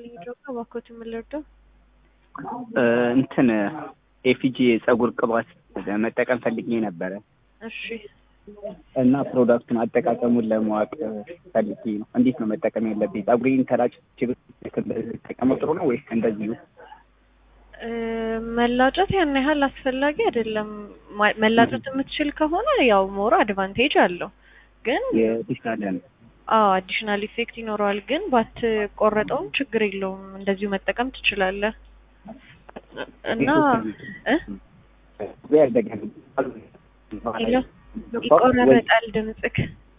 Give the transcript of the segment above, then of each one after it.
ይስጥልኝ ጆካ እባክዎት የምንረዳው እንትን ኤፊጂ የጸጉር ቅባት መጠቀም ፈልጌ ነበረ እሺ እና ፕሮዳክቱን አጠቃቀሙን ለማወቅ ፈልጌ ነው። እንዴት ነው መጠቀም ያለብኝ? ጸጉሬን ተላጭቼ ብጠቀመው ጥሩ ነው ወይስ እንደዚሁ? እ መላጨት ያን ያህል አስፈላጊ አይደለም። ማ- መላጨት የምትችል ከሆነ ያው ሞር አድቫንቴጅ አለው ግን የተሻለ ነው። አዎ አዲሽናል ኢፌክት ይኖረዋል። ግን ባትቆረጠውም ችግር የለውም እንደዚሁ መጠቀም ትችላለህ። እና እ ሄሎ ይቆራረጣል ድምፅክ።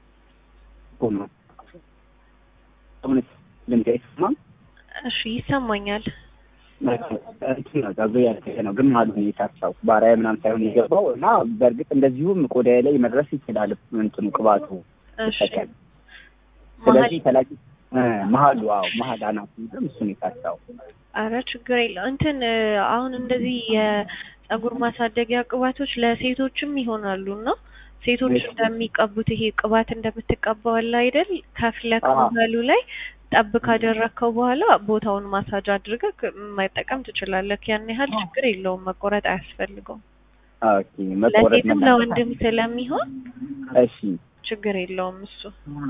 ልምድ አይሰማም። እሺ ይሰማኛል። እንትን ነው ጸጉሬ ያደገ ነው ግን መሀሉ ነው የታሳው ባሪያ ምናምን ሳይሆን የገባው እና በእርግጥ እንደዚሁም ቆዳዬ ላይ መድረስ ይችላል እንትኑ ቅባቱ እሺ ይጠቀም። መሀል ስለዚህ ተላጭ እ መሀሉ አዎ መሀል አናቱ ግን እሱን የታሳው አረ ችግር የለው እንትን እ አሁን እንደዚህ የጸጉር ማሳደጊያ ቅባቶች ለሴቶችም ይሆናሉ እና ሴቶች እሺ። እንደሚቀቡት ይሄ ቅባት እንደምትቀባው አለ አይደል ከፍለክ አዎ። መሀሉ ላይ ጠብ ካደረግከው በኋላ ቦታውን ማሳጅ አድርገህ መጠቀም ትችላለህ። ያን ያህል ችግር የለውም፣ መቆረጥ አያስፈልገውም። ኦኬ መቆረጥ ለሴትም መላጨት ለወንድም ስለሚሆን እሺ ችግር የለውም እሱ።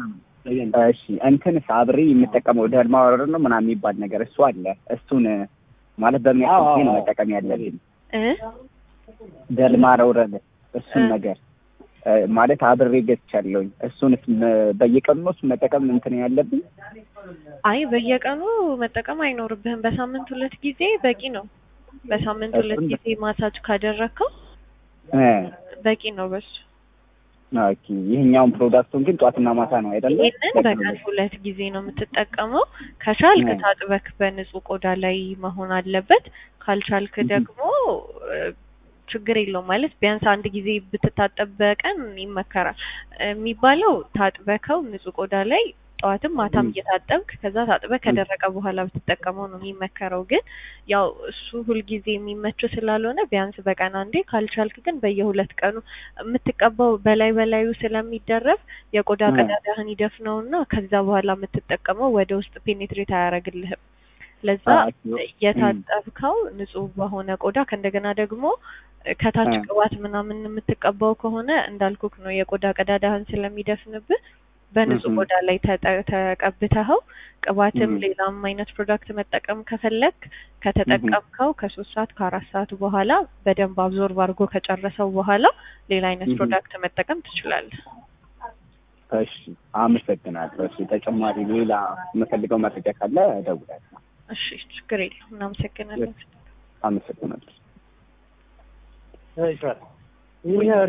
እሺ እንትንስ አብሬ የምጠቀመው ደልማ ወረር ነው ምናምን የሚባል ነገር እሱ አለ። እሱን ማለት በሚያክል ጊዜ ነው መጠቀም ያለብኝ። እ ደልማ ረውረል እሱን እ ነገር እ ማለት አብሬ ገዝቻለሁኝ። እሱንስ መ- በየቀኑ ነው እሱን መጠቀም እንትን ያለብኝ? አይ በየቀኑ መጠቀም አይኖርብህም። በሳምንት ሁለት ጊዜ በቂ ነው። በሳምንት ሁለት እሱን ጊዜ ማሳጅ ካደረግከው እ በቂ ነው በሱ። ኦኬ ይሄኛውን ፕሮዳክቱን ግን ጧትና ማታ ነው አይደለም? ይህንን በቀን ሁለት ጊዜ ነው የምትጠቀመው። ከቻልክ እ ታጥበክ በንጹህ ቆዳ ላይ መሆን አለበት። ካልቻልክ እህ ደግሞ እ ችግር የለውም ማለት ቢያንስ አንድ ጊዜ ብትታጠብ በቀን ይመከራል። የሚባለው ታጥበከው ንጹህ ቆዳ ላይ ጠዋትም ማታም እህ እየታጠብክ ከዛ ታጥበህ እህ ከደረቀ በኋላ ብትጠቀመው ነው የሚመከረው። ግን ያው እሱ ሁልጊዜ የሚመች ስላልሆነ ቢያንስ በቀን አንዴ ካልቻልክ ግን በየሁለት ቀኑ የምትቀባው በላይ በላዩ ስለሚደረብ የቆዳ እ ቀዳዳህን ይደፍነውና ከዛ በኋላ የምትጠቀመው ወደ ውስጥ ፔኔትሬት አያደርግልህም። ለዛ ኦኬ እህ የታጠብከው ንጹህ በሆነ ቆዳ ከእንደገና ደግሞ ከታች እ ቅባት ምናምን የምትቀባው ከሆነ እንዳልኩክ ነው የቆዳ ቀዳዳህን ስለሚደፍንብህ በንጹህ እህ ቆዳ ላይ ተጠ- ተቀብተኸው ቅባትም እህ ሌላም አይነት ፕሮዳክት መጠቀም ከፈለግ እህ ከተጠቀምከው ከሶስት ሰዓት ከአራት ሰዓት በኋላ በደንብ አብዞርብ አድርጎ ከጨረሰው በኋላ ሌላ አይነት እህ ፕሮዳክት መጠቀም ትችላለህ። እሺ አመሰግናለሁ። እሺ ተጨማሪ ሌላ የምፈልገው መረጃ ካለ እደውላለሁ። እሺ ችግር የለውም። እናመሰግናለን። አመሰግናለሁ።